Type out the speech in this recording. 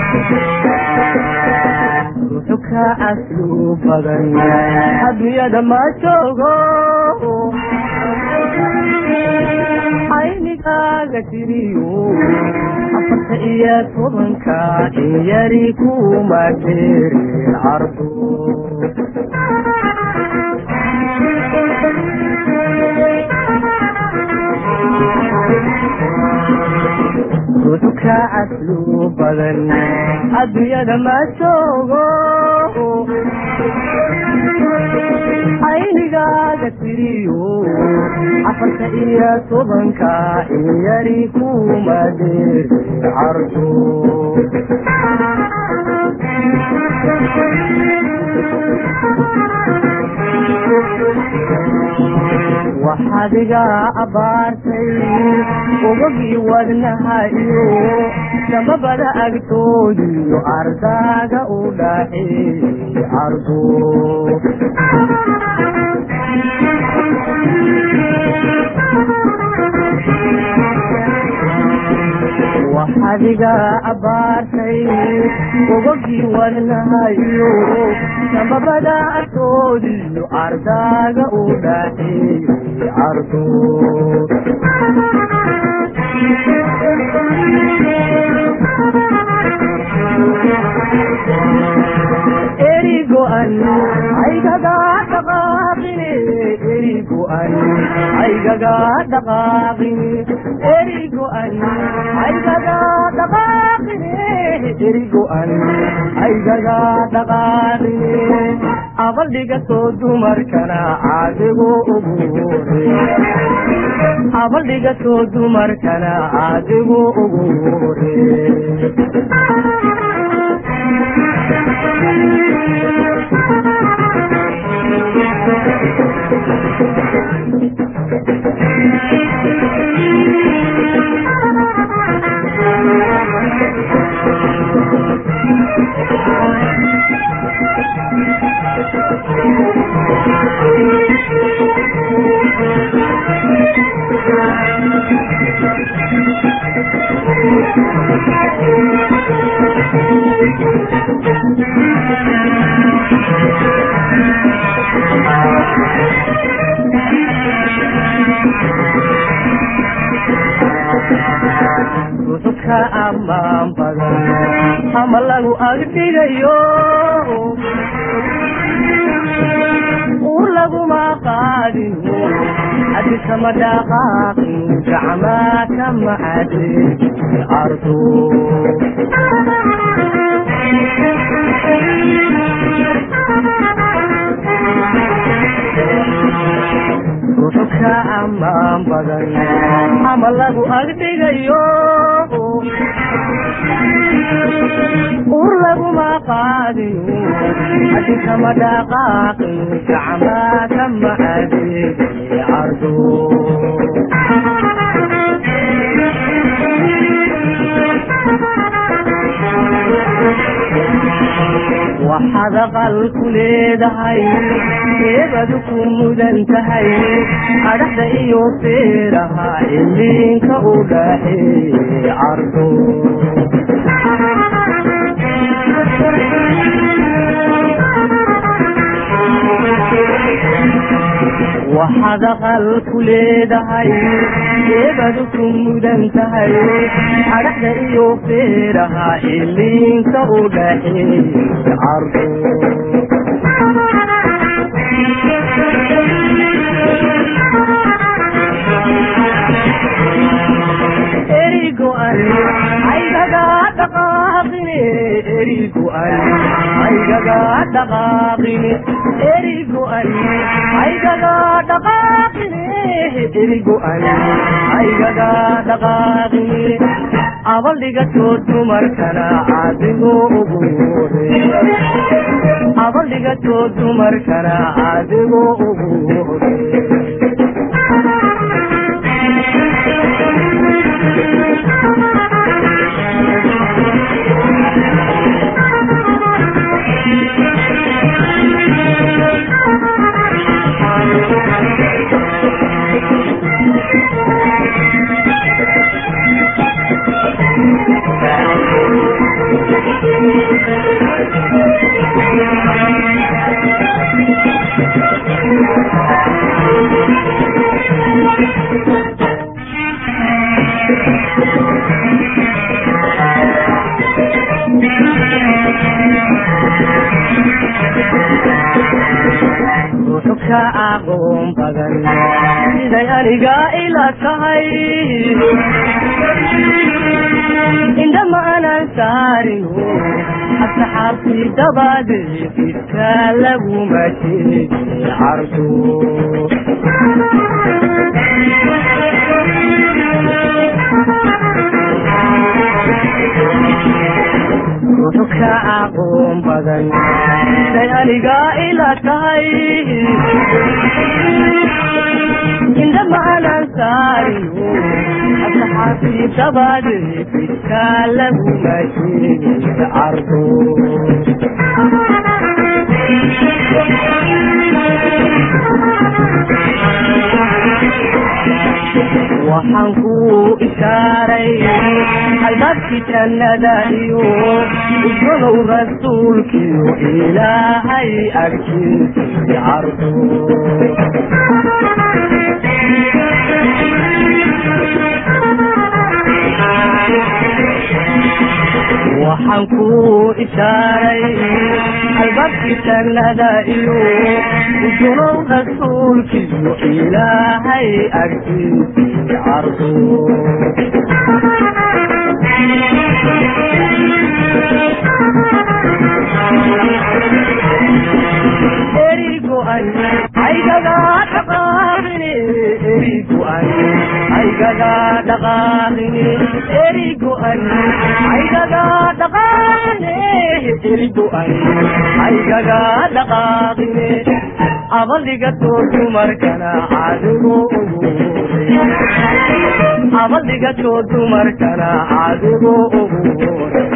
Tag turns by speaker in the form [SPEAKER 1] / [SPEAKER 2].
[SPEAKER 1] ruuxu ka caslu badan adduunyada ma joogo aynigaaga tiriyo afarta iyo tobanka in yari kuma jeerin cardu ruuxu ka caslu badan adduunyada ma joogo aynigaaga tiriyo afarta iyo tobanka in yari kuma deerin cardu waxaad iga abaartay ogogii wadnaha iyo samabada agtoodiyo ardaaga u dhaxeeyey cardu waxaad iga abaartay ogogii wadnaha iyo samabada agtoodiyo ardaaga u dhaxeeyey cardu erigo-an aygaga dhaqaaqine erigo-an aygaga dhaqaaqine erigo-an aygaga dhaqaaqine erigo-an aygaga dhaqaaqine abaldhigatoo dumarkana caadigu ugu hore abaldhigatoo dumarkana caadigu ugu hore ruuxu ka ammaan badan ama lagu agdhigayo ur laguma qaadino hadi kama dhaqaaqin gacmaa kama cadin ardu ruuxu ka ammaan badan ama lagu agdhigayo ur laguma qaadiyo hadi kama dhaqaaqin gacmaa kama adeegay cardo waxaad aqal ku leedahay eebadu ku mudan tahay adhaxda iyo feeraha iliinka u dhaxeeyey cardo waxaad aqal ku leedahay eebadu ku mudan tahay adhaxda iyo feeraha iliinka u dhaxeeyey cardo erigo-an aygaga dhaqaaqine erigo-an aygaga dhaqaaqine erigo-an aygaga dhaqaaqine erigo-an aygaga dhaqaaqine abaldhigatoo dumarkana adigo ugu hore abaldhigatoo dumarkana adigo ugu hore ka aqoon badan siday aniga ila tahay indhama aanan saarino asxaabtii dabadeedidka laguma sheegi cardo ruuxu ka aqoon badan siday aniga ila tahay indhama aanan saarino asxaabtii dabadeedidka laguma sheegi cardo waxaan ku ishaaray albaabkii jannada iyo ismalow rasuulkiyo ilaahay agtiisa cardo waxaan ku ishaaray albaabkii jannada iyo ismalow rasuulkiyo ilaahay agtiisa cardo erigo-an aygaga dhaqaaqine erigo-an aygaga dhaqaaqine erigo-an aygaga dhaqaaqine erigo-an aygaga dhaqaaqine abaldhigatoo dumarkana adigo ugu abaldhigatoo dumarkana adigo ugu